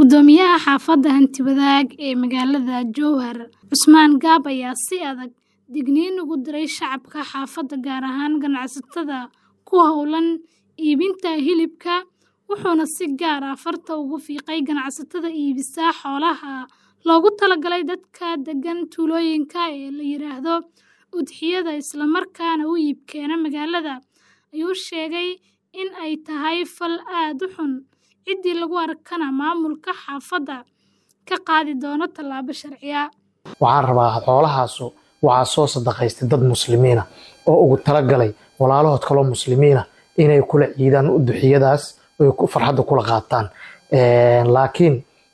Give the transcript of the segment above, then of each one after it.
Guddoomiyaha xaafadda Hanti-wadaag ee magaalada Jowhar, Cusmaan Gaab ayaa si adag digniin ugu diray shacabka xaafadda gaar ahaan ganacsatada ku hawlan iibinta hilibka, wuxuuna si gaar ah farta ugu fiiqay ganacsatada iibisa xoolaha loogu talagalay dadka deggan tuulooyinka ee la yiraahdo udhiyada isla markaana u iib keena magaalada, ayuu sheegay in ay tahay fal aad u xun, ciddii lagu arkana maamulka xaafadda ka qaadi doono tallaabo sharci ah. waxaan rabaa xoolahaasu waxaa soo sadaqaystay dad muslimiina oo ugu talagalay walaalahood kaloo muslimiina inay kula ciidaan uduxiyadaas oy ku- farxadda kula qaataan laakiin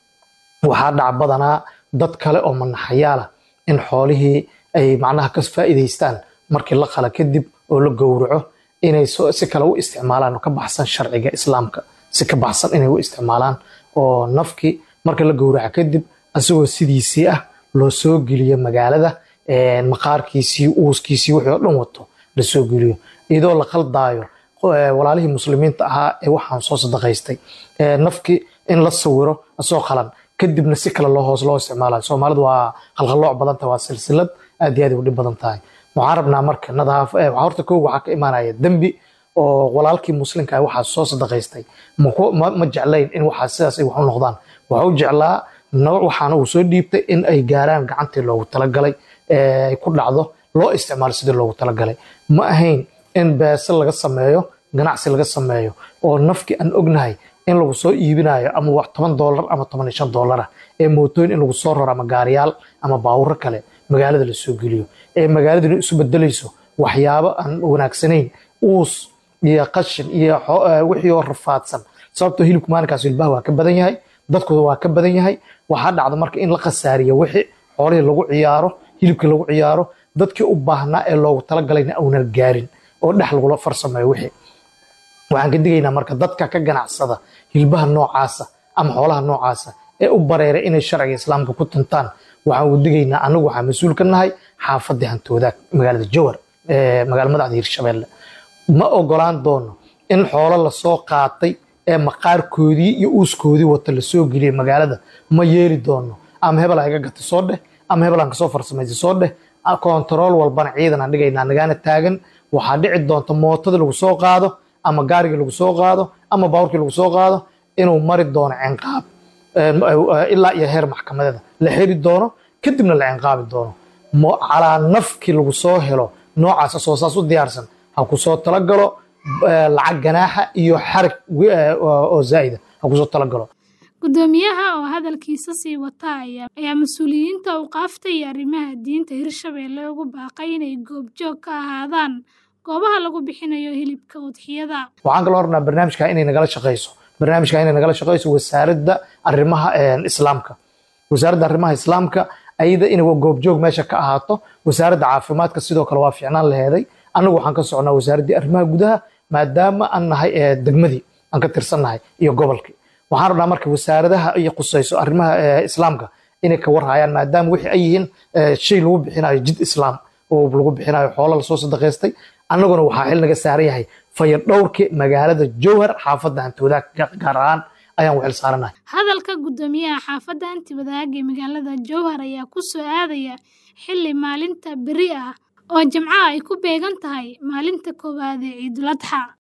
waxaa dhaca badanaa dad kale oo manaxayaala in xoolihii ay macnaha ka faa'iidaystaan markii la qala kadib oo la gowraco inay so- si kale u isticmaalaan oo ka baxsan sharciga islaamka si ka baxsan inay u isticmaalaan oo nafkii marka la gowraco kadib asagoo sidiisii ah loo soo geliyo magaalada maqaarkiisii uuskiisii wixii oo dhan wato la soo geliyo iyadoo la qaldaayo eh, walaalihii muslimiinta ahaa ee waxaan soo sadaqaystay Eh, nafkii in la sawiro asoo qalan kadibna si kale loo hoos loo isticmaalayo soomaalidu waa qalqalooc badan tahay waa silsilad aad iyo aad ay u dhib badan tahay waxaan rabnaa marka nadaaf eh, waxaa horta kow waxaa ka imaanaya dembi oo walaalkii muslimka ah waxaa soo sadaqaystay ma ku- ma ma jeclayn in waxaa sidaas ay wax u noqdaan waxuu jeclaa nooc waxaana uu soo dhiibtay in ay gaaraan gacantii loogu talagalay ee ay ku dhacdo loo isticmaalo sidii loogu talagalay ma ahayn in beese laga sameeyo ganacsi laga sameeyo oo nafkii aan ognahay in lagu soo iibinayo ama wax toban doolar ama toban iyo shan doolar ah ee mootooyin in lagu soo raro ama gaariyaal ama baawuro kale magaalada la soo geliyo ee magaaladuna isu bedelayso waxyaabo aan wanaagsanayn uus iyo qashin iyo xo- eh, wixii oo rafaadsan sababtoo hilibku maalinkaas hilbaha waa ka badan yahay dadkooda waa ka badan yahay waxaa dhacda marka in la khasaariyo wixii xoolihii lagu ciyaaro hilibkii lagu ciyaaro dadkii u baahnaa ee loogu talagalayna aunan gaarin oo dhex lagula farsameeyo wixii waxaan ka digaynaa marka dadka ka ganacsada hilbaha noocaasa ama xoolaha noocaasa ee u bareeray inay sharciga islaamka ku tuntaan waxaan u digaynaa anagu waxaan mas-uul ka nahay xaafadii hantoodaag magaalada jowhar ee magaala madaxda hirshabelle ma ogolaan doono in xoolo lasoo qaatay ee maqaarkoodii iyo uuskoodii wata lasoo geliyay magaalada ma yeeli doono ama hebel ha iga gata soo dheh ama hebel aan kasoo farsamaysa soo dheh kontarool walbana ciidan aan dhigaynaa nagaana taagan waxaa dhici doonta mootadii lagu soo qaado ama gaarigii lagu soo qaado ama baaburkii lagu soo qaado inuu mari doono cinqaab eh, ilaa iyo heer maxkamadeeda la xiri doono kadibna la cinqaabi doono mo- calaa nafkii lagu soo helo noocaas asoo saas u diyaarsan ha ku soo talagalo eh, lacag ganaaxa iyo xarig wi- eh, oo oo zaa'ida ha ku soo talagalo Guddoomiyaha oo hadalkiisa sii wata ayaa ayaa mas'uuliyiinta awqaafta iyo arrimaha diinta Hirshabelle ugu baaqay inay goobjoog ka ahaadaan goobaha lagu bixinayo hilibka udhiyada. waxaan kaloo rabnaa barnaamijka inay nagala shaqeyso barnaamijka inay nagala shaqeyso wasaaradda arrimaha eh, islaamka wasaaradda arrimaha islaamka ayada inay goobjoog meesha ka ahaato wasaaradda caafimaadka sidoo kale waa fiicnaan laheeday annagu waxaan ka socnaa wasaaraddii arrimaha gudaha maadaama aan nahay eh, degmadii aan ka tirsannahay iyo gobolkii waxaan rabnaa marka wasaaradaha iyo qusayso arrimaha eh, islaamka inay ka warhayaan maadaama wixii ay yihiin eh, shay lagu bixinayo jid islaam oo lagu bixinayo xoolo lasoo sadaqaystay annaguna waxaa xil naga saaran yahay fayadhowrkii magaalada jowhar xaafadda hantoodaag gaar ahaan ayaan u xil saaranahay Hadalka guddoomiyaha xaafadda Hanti-wadaag ee magaalada Jowhar ayaa ku soo aadaya xilli maalinta berri ah oo Jimcaha ay ku beegan tahay maalinta koowaad ee Ciidul Adxa.